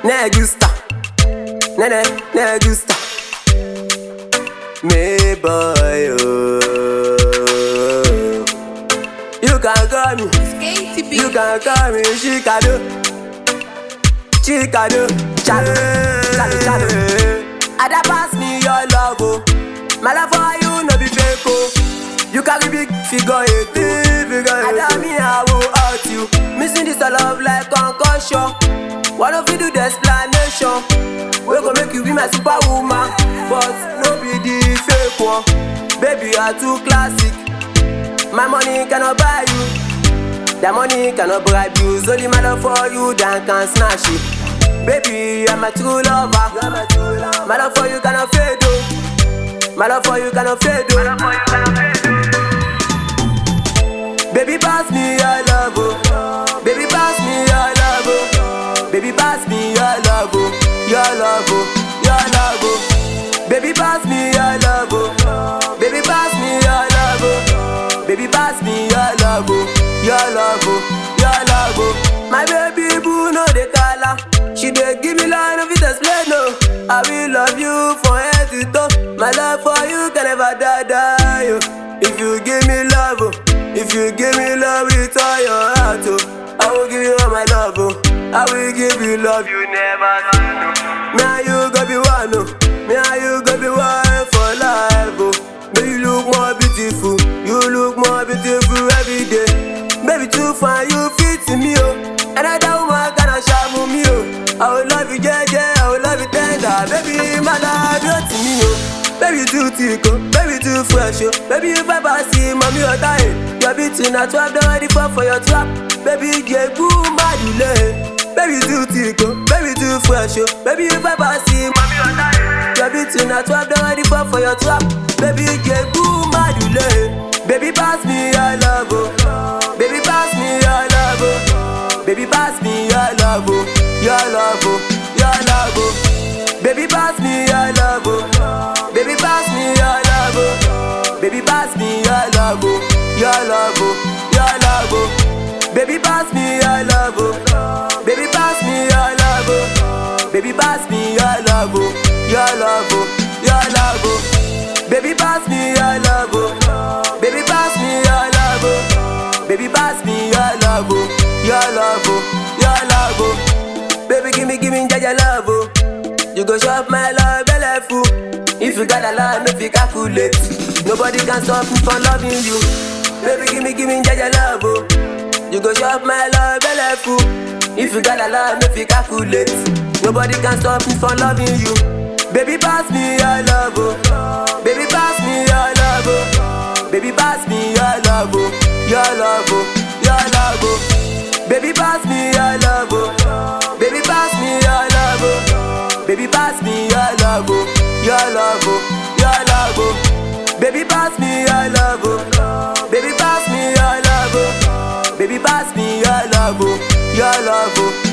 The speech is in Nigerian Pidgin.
ne gusta, ne ne ne gusta. Me boy, oh. you can call me, Skaty you B. can call me Chicago, Chicago, Chalo, Chalo, Chalo. Ada pass me your love, oh. My love for you no be fake, oh. You carry big figure eight, figure eight. Ada me I will hurt you. Missing this love like concussion. What if you do the explanation? We go make you be my superwoman, but no be the fake one. Baby, you are too classic. My money cannot buy you. That money cannot bribe you. It's only my love for you that can snatch it. Baby, you're my true lover. You're my true lover. My love for you cannot fade, oh. My love for you cannot fade, oh. Baby, pass me your love, oh. Baby, pass me your love, oh. Baby, pass me your love, oh. Your love, oh. Your love, oh. Baby, pass me your love, oh. Baby, pass me your love, oh. Baby, pass me your love, oh. Your love, oh. Your love, oh. My baby boo no dey cala. She dey give me line of it explain no. I will love you from head to toe. My love for you can never die, die. Oh. If you give me love, oh. if you give me love with all your heart, oh. I will give you all my love, oh. I will give you love you never seen, no. Me and you go be one, oh. Me and you go be one for life, oh. Baby, you look more beautiful. You look more beautiful every day. Baby, too fine, you fit in me, oh. Another woman gonna shamu me, oh. I will love you, yeah, yeah. I will love you tender. Baby, my love, you to me, oh. Baby, you too thick, oh. Baby, too fresh, oh. Baby, if I pass see, mommy, or die. Your beauty not 12, don't ready for for your trap. Baby, yeah, boom, bad you lay. Baby, you too thick, oh. Baby, too fresh, oh. Baby, if I pass see, mommy, or die. Your beauty not 12, don't ready for for your trap. Baby, yeah, boom, bad you lay. Baby, pass me your love, oh. Baby, pass me your love, oh. Baby, pass me your love, oh. Your love, oh. Your love, oh. Baby, pass me your love, oh. Baby, pass me your love, oh. Baby, pass me your love, oh. Your love, oh. Your love, oh. Baby, pass me your love, oh. Baby, pass me your love, oh. Baby, pass me your love, oh. Your love, oh. Your love, oh. Baby, pass me your love, oh. Baby, pass me your love, oh. Baby, pass me your love, oh. Your love, oh. Your love, oh. Baby, give me, give me your love, oh. You go shop my love, belly full. If you got a lot, make you calculate. Nobody can stop me from loving you. Baby, give me, give me your love, oh. You go shop my love, belly full. If you got a lot, make you calculate. Nobody can stop me from loving you. Baby, pass me your love, oh. Baby, pass me your love, oh. Baby, pass me your love, oh. Your love, oh. Your love, oh. Baby, pass me your love, oh. Baby, pass me your love, oh. Baby, pass me your love, oh. Your love, oh. Your love, oh. Baby, pass me your love, oh. Baby, pass me your love, oh. Baby, pass me your love, oh. Your love, oh.